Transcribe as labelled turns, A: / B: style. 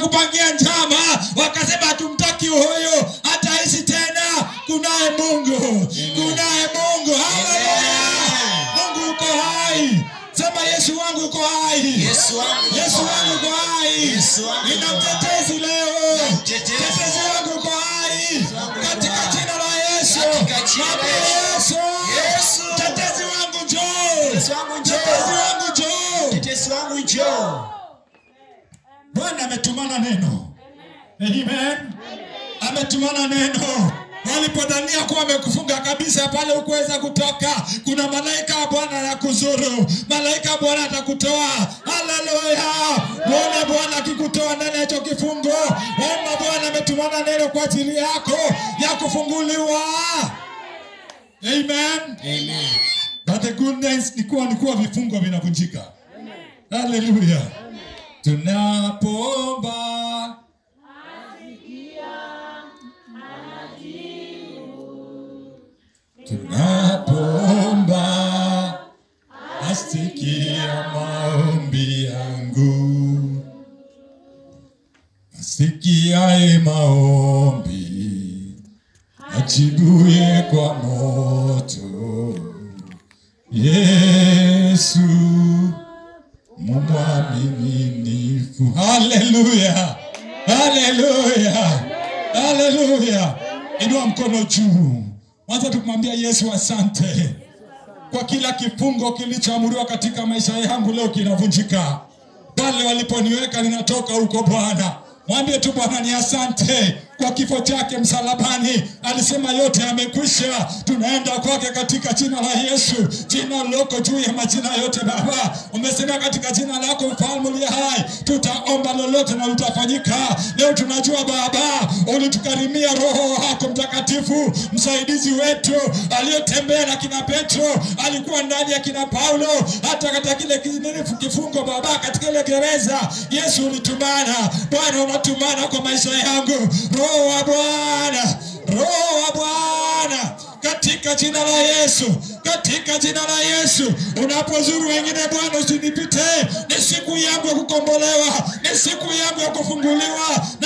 A: wakakupangia njama wakasema hatumtaki huyu hataishi tena kunaye mungu kunaye mungu haleluya mungu uko hai sema yesu wangu uko hai
B: Yesu wangu
A: yesu
B: uko
A: wangu uko hai
B: Yesu wangu
A: nina
B: uko hai.
A: mtetezi leo
B: mtetezi.
A: mtetezi wangu uko hai
B: wangu uko
A: katika
B: hai.
A: jina la yesu
B: Katika jina la
A: Mwambie
B: Yesu.
A: yesu
B: Yesu.
A: mtetezi wangu njoo
B: Mtetezi wangu njoo.
A: mtetezi wangu njoo
B: Mtetezi wangu njoo.
A: bwana ametumana neno amen ametumana neno walipodhania kuwa amekufunga kabisa pale ukuweza kutoka kuna malaika wa bwana anakuzuru malaika wa bwana atakutoa haleluya mwone bwana akikutoa ndani ya hicho kifungo omba bwana ametumana neno kwa ajili yako ya kufunguliwa amen
B: Amen.
A: but the goodness ni kuwa ni kuwa vifungo vinavunjika haleluya tunapoomba tunapoomba asikia maombi yangu asikiaye maombi ajibuye kwa moto yesu mumwaminifu haleluya haleluya haleluya inua mkono juu kwanza tukumwambia yesu asante kwa kila kifungo kilichoamuriwa katika maisha yangu leo kinavunjika pale waliponiweka ninatoka huko bwana mwambie tu bwana ni asante kwa kifo chake msalabani alisema yote yamekwisha tunaenda kwake katika jina la yesu jina liloko juu ya majina yote baba umesema katika jina lako mfalme uliye hai tutaomba lolote na litafanyika leo tunajua baba ulitukarimia roho wako mtakatifu msaidizi wetu aliyetembea na kina petro alikuwa ndani ya kina paulo hata katika kile kinini kifungo baba katika ile gereza yesu ulitumana bwana unatumana kwa maisha yangu roho wa bwana roho wa bwana katika jina la yesu katika jina la yesu unapozuru wengine bwana usinipite ni siku yangu ya kukombolewa ni siku yangu ya kufunguliwa